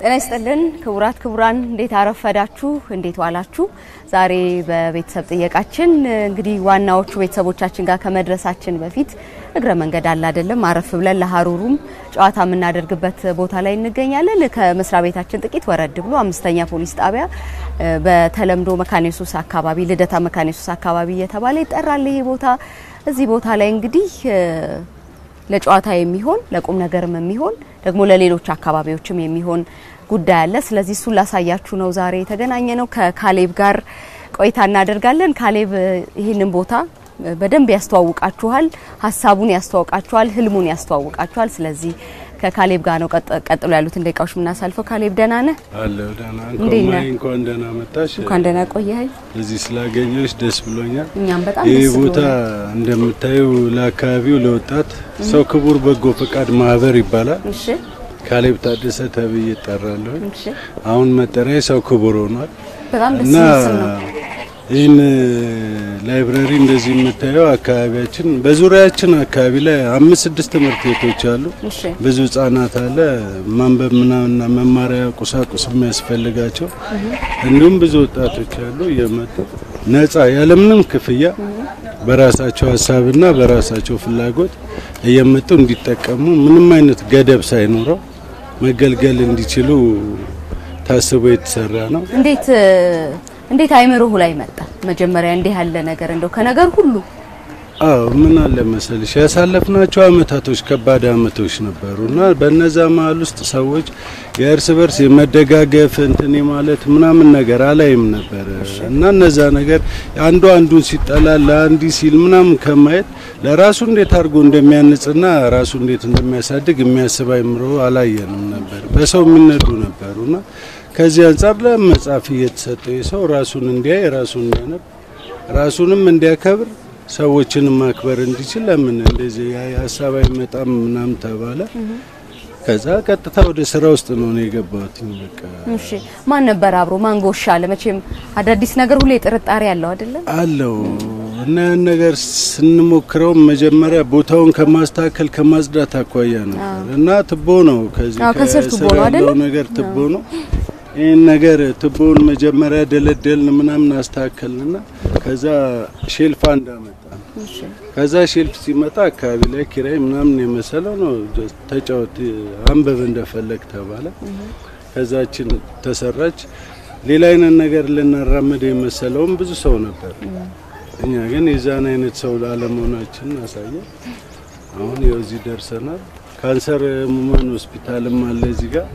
ጤና ይስጥልን ክቡራት ክቡራን፣ እንዴት አረፈዳችሁ? እንዴት ዋላችሁ? ዛሬ በቤተሰብ ጥየቃችን እንግዲህ ዋናዎቹ ቤተሰቦቻችን ጋር ከመድረሳችን በፊት እግረ መንገድ አለ አይደለም፣ አረፍ ብለን ለሀሩሩም ጨዋታ የምናደርግበት ቦታ ላይ እንገኛለን። ከመስሪያ ቤታችን ጥቂት ወረድ ብሎ አምስተኛ ፖሊስ ጣቢያ በተለምዶ መካነ ኢየሱስ አካባቢ ልደታ መካነ ኢየሱስ አካባቢ እየተባለ ይጠራል ይሄ ቦታ። እዚህ ቦታ ላይ እንግዲህ ለጨዋታ የሚሆን ለቁም ነገርም የሚሆን ደግሞ ለሌሎች አካባቢዎችም የሚሆን ጉዳይ አለ። ስለዚህ እሱን ላሳያችሁ ነው ዛሬ የተገናኘ ነው። ከካሌብ ጋር ቆይታ እናደርጋለን። ካሌብ ይህንን ቦታ በደንብ ያስተዋውቃችኋል፣ ሀሳቡን ያስተዋውቃችኋል፣ ህልሙን ያስተዋውቃችኋል። ስለዚህ ከካሌብ ጋር ነው ቀጥሎ ያሉትን ደቂቃዎች የምናሳልፈው። ካሌብ ደህና ነህ? አለሁ ደህና። እንዴት ነህ? እንኳን ደህና መጣሽ። እንኳን ደህና ቆየኸኝ። እዚህ ስላገኘሽ ደስ ብሎኛል። እኛም በጣም ይህ ደስ ቦታ ብሎናል። እንደምታዩ ለአካባቢው ለወጣት ሰው ክቡር በጎ ፈቃድ ማህበር ይባላል። እሺ ካሌብ ታደሰ ተብዬ እጠራለሁ። እሺ፣ አሁን መጠሪያ ሰው ክቡር ሆኗል በጣም ደስ እና የሚል ስም ነው። ይህን ላይብረሪ እንደዚህ የምታየው አካባቢያችን በዙሪያችን አካባቢ ላይ አምስት ስድስት ትምህርት ቤቶች አሉ። እሺ ብዙ ህጻናት አለ ማንበብ ምናምንና መማሪያ ቁሳቁስ የሚያስፈልጋቸው እንዲሁም ብዙ ወጣቶች አሉ እየመጡ ነጻ ያለምንም ክፍያ በራሳቸው ሀሳብና በራሳቸው ፍላጎት እየመጡ እንዲጠቀሙ ምንም አይነት ገደብ ሳይኖረው መገልገል እንዲችሉ ታስቦ የተሰራ ነው። እንዴት እንዴት አይምሮህ ላይ መጣ? መጀመሪያ እንዲህ ያለ ነገር እንደው ከነገር ሁሉ አዎ ምን አለ መሰልሽ ያሳለፍናቸው አመታቶች ከባድ አመቶች ነበሩ እና በነዛ መሀል ውስጥ ሰዎች የእርስ በርስ የመደጋገፍ እንትን ማለት ምናምን ነገር አላይም ነበር እና እነዛ ነገር አንዱ አንዱን ሲጠላ ለአንዲ ሲል ምናምን ከማየት ለራሱ እንዴት አድርጎ እንደሚያንጽና ራሱ እንዴት እንደሚያሳድግ የሚያስብ አይምሮ አላየንም ነበር። በሰው የሚነዱ ነበሩና ከዚህ አንጻር ለመጻፍ እየተሰጠው የሰው ራሱን እንዲያይ ራሱን እንዲያነብ ራሱንም እንዲያከብር ሰዎችን ማክበር እንዲችል ለምን እንደዚህ ሀሳብ አይመጣም ምናምን ተባለ። ከዛ ቀጥታ ወደ ስራ ውስጥ ነው ነው የገባሁት። በቃ እሺ ማን ነበር አብሮ ማን ጎሽ አለ? መቼም አዳዲስ ነገር ሁሌ ጥርጣሬ ያለው አይደለም። አለው እና ያን ነገር ስንሞክረው መጀመሪያ ቦታውን ከማስተካከል ከማጽዳት አኳያ ነበር እና ትቦ ነው ከዚህ አዎ፣ ከስር ቱቦ ከስር ነው አይደለ? ያለው ነገር ትቦ ነው። ይህን ነገር ትቦውን መጀመሪያ ደለደልን ምናምን አስተካከልንና ከዛ ሼልፍ እንዳመጣ እሺ ከዛ ሼልፍ ሲመጣ አካባቢ ላይ ኪራይ ምናምን የመሰለው ነው። ጀስት ተጫወት አንብብ እንደፈለግ ተባለ። ከዛችን ተሰራች። ሌላ አይነት ነገር ልናራምድ የመሰለውም ብዙ ሰው ነበር። እኛ ግን የዛን አይነት ሰው አለመሆናችን አሳየ። አሁን ያው እዚህ ደርሰናል። ካንሰር ህሙማን ሆስፒታልም አለ እዚህ ጋር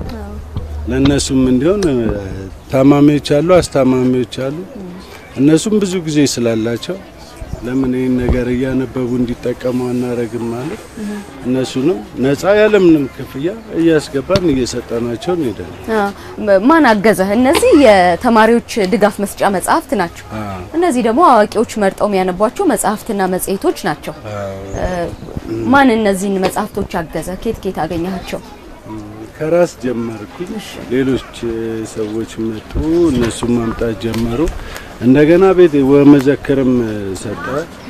ለእነሱም እንዲሆን እ፣ ታማሚዎች አሉ፣ አስታማሚዎች አሉ። እነሱም ብዙ ጊዜ ስላላቸው ለምን ይህን ነገር እያነበቡ እንዲጠቀሙ አናረግም ማለት እነሱንም ነጻ ያለምንም ክፍያ እያስገባን እየሰጠናቸው እንሄዳለን። አ፣ ማን አገዘህ? እነዚህ የተማሪዎች ድጋፍ መስጫ መጽሐፍት ናቸው። አዎ፣ እነዚህ ደግሞ አዋቂዎች መርጠው የሚያነቧቸው መጽሐፍትና መጽሔቶች ናቸው። አዎ። ማን እነዚህን መጽሐፍቶች አገዘ? ኬት ኬት አገኘሃቸው? ከራስ ጀመርኩኝ። ሌሎች እ፣ ሰዎች መጡ፣ እነሱም ማምጣት ጀመሩ። እንደገና ቤት ወመዘክርም እ፣ ሰጠ።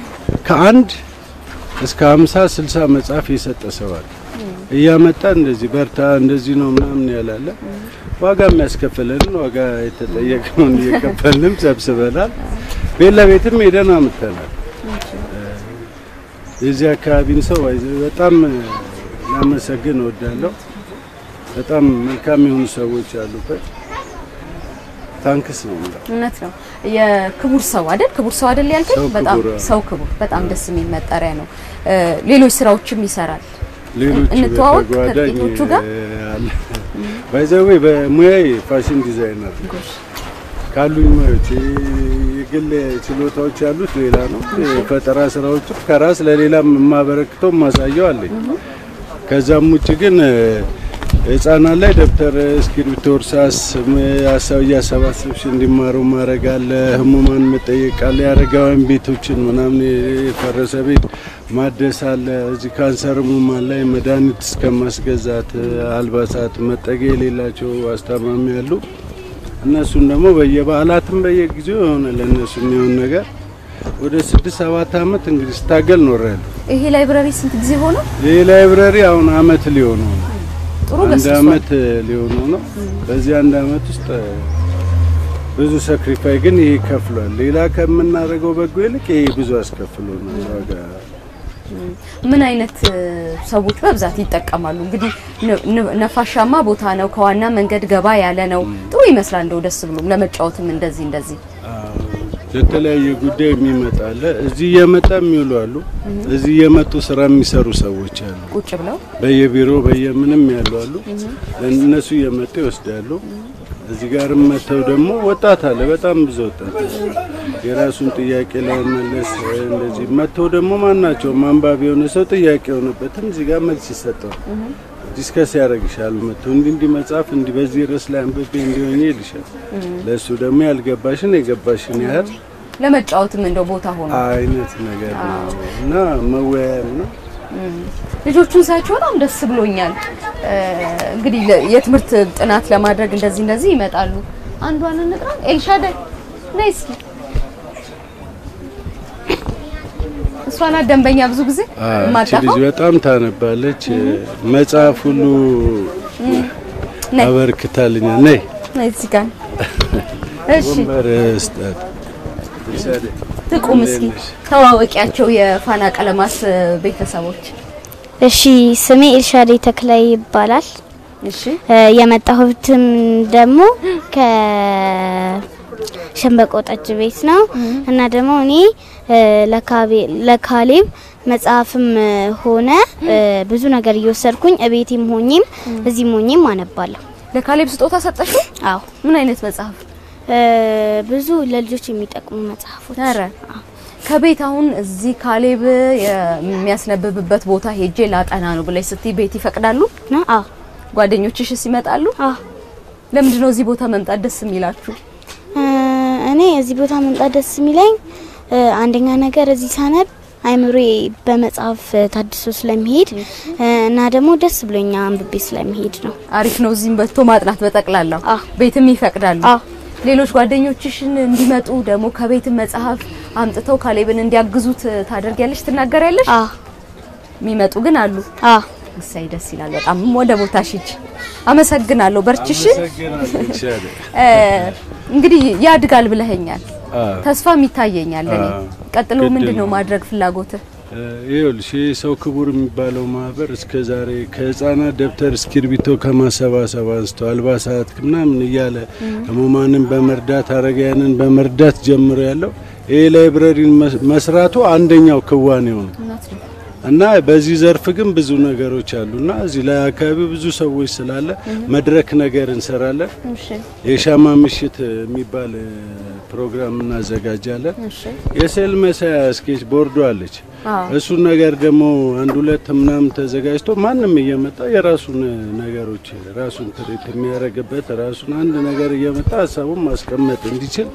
ከአንድ እስከ ሀምሳ ስልሳ መጽሐፍ የሰጠ ሰው አለ። እያመጣ እንደዚህ በርታ እንደዚህ ነው ምናምን ያላለ ዋጋ የሚያስከፍለንን ዋጋ የተጠየቅነውን እየከፈልንም ሰብስበናል። ቤት ለቤትም ሄደን አምጥተናል። የዚህ አካባቢን ሰው በጣም ላመሰግን እወዳለሁ። በጣም መልካም የሆኑ ሰዎች ያሉበት ታንክስ ነው የምለው። እውነት ነው። የክቡር ሰው አይደል? ክቡር ሰው አይደል ያልከኝ? ሰው በጣም ክቡር፣ አዎ። ሰው ክቡር በጣም ደስ የሚል መጠሪያ ነው። እ፣ ሌሎች ስራዎችም ይሰራል። ሌሎች እንተዋወቅ በተጓዳኝ ከጥቂቶቹ ጋር? አለ። ባይዘዌ በሙያዬ ፋሽን ዲዛይነር ነኝ። ካሉኝ ሙያዎች የግል ችሎታዎች ያሉት ሌላ ነው። የፈጠራ ስራዎች ከራስ ለሌላም የማበረክተው ማሳየው አለኝ። ከዛም ውጭ ግን እ፣ ህጻናት ላይ ደብተር፣ እስክሪብቶ፣ እርሳስ ሀሳብ እያሰባሰብሽ እንዲማሩ ማድረግ አለ። ህሙማን መጠየቅ አለ። የአረጋውያን ቤቶችን ምናምን የፈረሰ ቤት ማደስ አለ። እዚህ ካንሰር ህሙማን ላይ መድኃኒት እስከ ማስገዛት፣ አልባሳት፣ መጠጊያ የሌላቸው አስታማሚ ያሉ እነሱን ደግሞ በየበዓላትም በየጊዜው የሆነ ለእነሱ የሚሆን ነገር ወደ ስድስት ሰባት አመት እንግዲህ ስታገል ኖሬያለሁ። ይሄ ላይብረሪ ስንት ጊዜ ሆነው? ይህ ላይብረሪ አሁን አመት ሊሆነው ነው። ጥሩ አንድ ገስጿል። አመት ሊሆነው ነው። በዚህ አንድ አመት ውስጥ ብዙ ሰክሪፋይ ግን ይሄ ከፍሏል። ሌላ ከምናደርገው በጎ ይልቅ ይሄ ብዙ አስከፍሎ ነው ዋጋ ምን አይነት እ, ሰዎች በብዛት ይጠቀማሉ? እንግዲህ ነ- ነ- ነፋሻማ ቦታ ነው፣ ከዋና መንገድ ገባ ያለ ነው። ጥሩ ይመስላል። እንደው ደስ ብሎም ለመጫወትም እንደዚህ እንደዚህ ለተለያየ ጉዳይ የሚመጣ አለ። እዚህ እየመጣ የሚውሉ አሉ። እዚህ እየመጡ ስራ የሚሰሩ ሰዎች አሉ። ቁጭ ብለው በየቢሮ በየምንም ያሉ አሉ። እነሱ እየመጡ ይወስዳሉ። እዚህ ጋርም መጥተው ደግሞ ወጣት አለ፣ በጣም ብዙ ወጣት የራሱን ጥያቄ ለመመለስ እንደዚህ መጥተው ደግሞ ማናቸውም አንባቢ የሆነ ሰው ጥያቄ የሆነበትም እዚህ ጋር መልስ ይሰጠዋል። ዲስከስ ያደርግሻል። መጥተው እንዲህ እንዲህ መጽሐፍ እንዲህ በዚህ ርዕስ ላይ አንብቤ እንዲሆኝ ይልሻል። ለእሱ ደግሞ ያልገባሽን የገባሽን ያህል ለመጫወትም እንደው ቦታ ሆኖ አይነት ነገር ነው እና መወያያም ነው። ልጆቹን ሳያቸው በጣም ደስ ብሎኛል። እ, እንግዲህ ለ- የትምህርት ጥናት ለማድረግ እንደዚህ እንደዚህ ይመጣሉ። አንዷን እንጥራ። ኤልሻዳይ ነይ እስኪ። እሷ ናት ደንበኛ ብዙ ጊዜ አዎ፣ እቺ የማጠፋው። ልጅ በጣም ታነባለች። መጽሐፍ ሁሉ ነይ አበርክታልኛል። ነይ ነይ እዚህ ጋር እሺ፣ ወንበር ስጣት። ትቁም እስኪ ተዋወቂያቸው የፋና ቀለማስ ቤተሰቦች። እሺ ስሜ ኤልሻዴ ተክላይ ይባላል። እሺ እ፣ የመጣሁትም ደግሞ ከሸንበቆ ጠጅ ቤት ነው እና ደግሞ እኔ እ፣ ለካቤ- ለካሌብ መጽሐፍም ሆነ እ፣ ብዙ ነገር እየወሰድኩኝ እቤቴም ሆኜም እዚህም ሆኜም አነባለሁ። ለካሌብ ስጦታ ሰጠሽው? አዎ ምን አይነት መጽሐፍ? እ፣ ብዙ ለልጆች የሚጠቅሙ መጽሐፎች ኧረ ከቤት አሁን እዚህ ካሌብ የሚያስነብብበት ቦታ ሄጄ ላጠና ነው ብለሽ ስትይ ቤት ይፈቅዳሉ? ነው። አዎ ጓደኞችሽስ ይመጣሉ? አዎ ለምንድን ነው እዚህ ቦታ መምጣት ደስ የሚላችሁ? እ፣ እኔ እዚህ ቦታ መምጣት ደስ የሚለኝ እ፣ አንደኛ ነገር እዚህ ሳነብ አይምሮዬ በመጽሐፍ ታድሶ ስለሚሄድ እ፣ እና ደግሞ ደስ ብሎኛ አንብቤ ስለሚሄድ ነው። አሪፍ ነው። እዚህም በቶ ማጥናት በጠቅላላው አዎ። ቤትም ይፈቅዳሉ። አዎ ሌሎች ጓደኞችሽን እንዲመጡ ደግሞ ከቤትም መጽሐፍ አምጥተው ካሌብን እንዲያግዙት ታደርጊያለሽ፣ ትናገሪያለሽ? አዎ የሚመጡ ግን አሉ። አዎ እሰይ ደስ ይላል በጣም ወደ ቦታሽ ሂጂ። አመሰግናለሁ። በርችሽ። አመሰግናለሁ። እ፣ እንግዲህ ያድጋል ብለኸኛል። አዎ። ተስፋም ይታየኛል እኔ። አዎ። ቀጥሎ ግድ ምንድን ነው ነው። ማድረግ ፍላጎትህ? ይኸውልሽ ይህ ሰው ክቡር የሚባለው ማህበር እስከ ዛሬ ከህፃናት ደብተር እስክርቢቶ ከማሰባሰብ አንስቶ አልባሳት ምናምን እያለ ህሙማንን በመርዳት አረጋያንን በመርዳት ጀምሮ ያለው ይህ ላይብረሪን መስ- መስራቱ አንደኛው ክዋኔው ነው እና በዚህ ዘርፍ ግን ብዙ ነገሮች አሉና እዚህ ላይ አካባቢ ብዙ ሰዎች ስላለ መድረክ ነገር እንሰራለን። እሺ የሻማ ምሽት የሚባል እ, ፕሮግራም እናዘጋጃለን። እሺ የስዕል መሳያ ስኬች ቦርዶ አለች። አዎ እሱን ነገር ደግሞ አንድ ሁለት ምናምን ተዘጋጅቶ ማንም እየመጣ የራሱን ነገሮች ራሱን ትርኢት የሚያደርግበት ራሱን አንድ ነገር እየመጣ ሀሳቡን ማስቀመጥ እንዲችል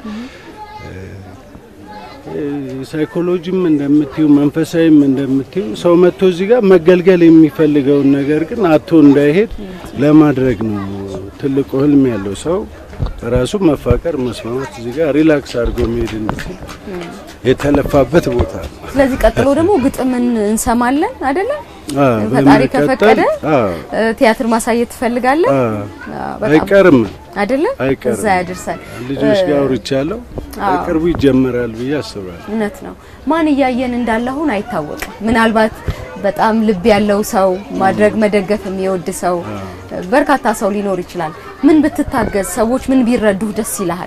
እ፣ ሳይኮሎጂም እንደምትዩ መንፈሳዊም እንደምትዩ ሰው መጥቶ እዚህ ጋር መገልገል የሚፈልገውን ነገር ግን አቶ እንዳይሄድ ለማድረግ ነው ትልቁ ህልም ያለው ሰው ራሱ መፋቀር፣ መስማማት እዚህ ጋር ሪላክስ አድርጎ መሄድ እንዲችል የተለፋበት ቦታ ነው። ስለዚህ ቀጥሎ ደግሞ ግጥምን እንሰማለን አይደለ? አዎ፣ ፈጣሪ በመቀጠል- ከፈቀደ አዎ፣ እ፣ ቲያትር ማሳየት ትፈልጋለህ አዎ፣ አዎ፣ በጣም አይቀርም አይደለ? አይቀርም። እዛ ያደርሳል። ልጆች ጋር አውርቻለሁ። በቅርቡ ይጀመራል ብዬ አስባለሁ። እውነት ነው። ማን እያየን እንዳለ አሁን አይታወቅም። ምናልባት በጣም ልብ ያለው ሰው ማድረግ መደገፍ የሚወድ ሰው በርካታ ሰው ሊኖር ይችላል። ምን ብትታገዝ፣ ሰዎች ምን ቢረዱህ ደስ ይልሃል?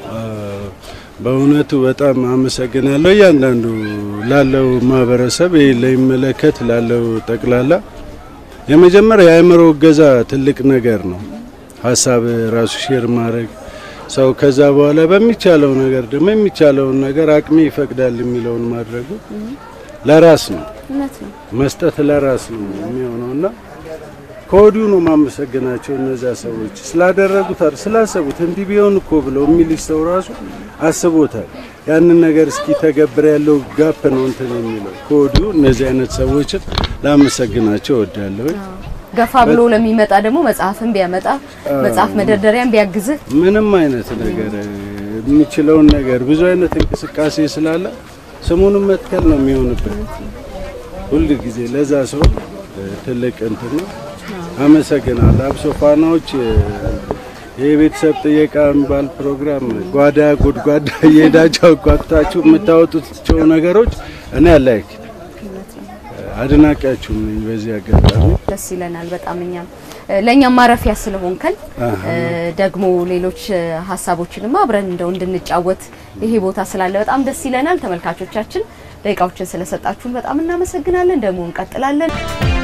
በእውነቱ በጣም አመሰግናለሁ። እያንዳንዱ ላለው ማህበረሰብ ይህ ለሚመለከት ላለው ጠቅላላ የመጀመሪያ የአእምሮ እገዛ ትልቅ ነገር ነው። ሀሳብ ራሱ ሼር ማድረግ ሰው ከዛ በኋላ በሚቻለው ነገር ደግሞ የሚቻለውን ነገር አቅሜ ይፈቅዳል የሚለውን ማድረጉ ለራስ ነው እውነት ነው። መስጠት ለራስ ነው የሚሆነውና ከወዲሁ ነው ማመሰግናቸው እነዛ ሰዎች ስላደረጉት አይደል ስላሰቡት እንዲህ ቢሆን እኮ ብለው የሚልሽ ሰው ራሱ አስቦታል። ያንን ነገር እስኪ ተገብር ያለው ጋፕ ነው እንትን የሚለው ከወዲሁ እነዚህ አይነት ሰዎችን ላመሰግናቸው እወዳለሁ። ገፋ ብሎ ለሚመጣ ደግሞ መጽሐፍን ቢያመጣ መጽሐፍ መደርደሪያን ቢያግዝህ ምንም አይነት ነገር የሚችለውን ነገር ብዙ አይነት እንቅስቃሴ ስላለ ስሙንም መትከል ነው የሚሆንበት ሁል ጊዜ ለዛ ሰው ትልቅ እንትን ነው። አመሰግናለሁ። አብሶ ፋናዎች የቤተሰብ ጥየቃ የሚባል ፕሮግራም ጓዳ ጉድጓዳ እየሄዳችሁ አጓግታችሁ የምታወጡቸው ነገሮች እኔ አላይክ አድናቂያችሁም ነኝ። በዚህ አጋጣሚ ደስ ይለናል በጣም እኛም ለእኛም ማረፊያ ስለሆንከን ደግሞ ሌሎች ሀሳቦችንም አብረን እንደው እንድንጫወት ይሄ ቦታ ስላለ በጣም ደስ ይለናል። ተመልካቾቻችን ደቂቃዎችን ስለሰጣችሁን በጣም እናመሰግናለን። ደግሞ እንቀጥላለን።